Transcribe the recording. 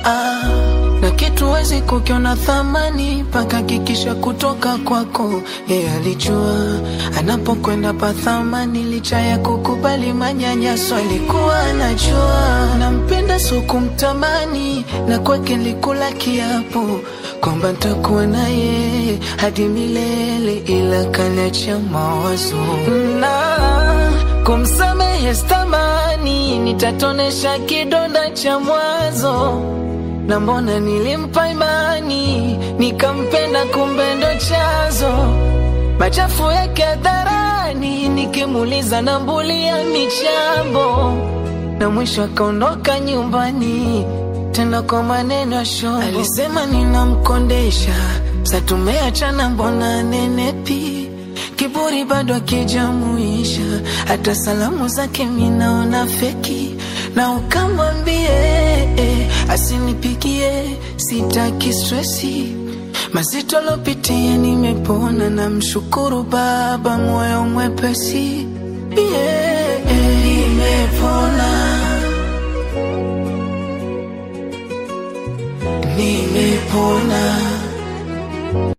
ah, na kitu wezi kukiona thamani mpaka kikisha kutoka kwako. Yeye alijua anapokwenda pa thamani, licha ya kukubali manyanyaso, alikuwa anajua nampenda, so kumtamani, na kwake likula kiapo kwamba ntakuwa naye hadi milele, ila kaniacha mawazo na kumsamehe stamani, nitatonesha kidonda cha mwanzo na mbona nilimpa imani nikampenda, kumbe ndo chanzo machafu yake hadharani, nikimuuliza nambulia michambo, na mwisho akaondoka nyumbani tena kwa maneno ya shombo. Alisema ninamkondesha, sa tumeachana, mbona nenepi kiburi bado akijamuisha, hata salamu zake minaona feki, na ukamwambie eh, asinipigie, sitaki stresi mazito lopitia, nimepona na mshukuru Baba, moyo mwepesi yeah, eh, nimepona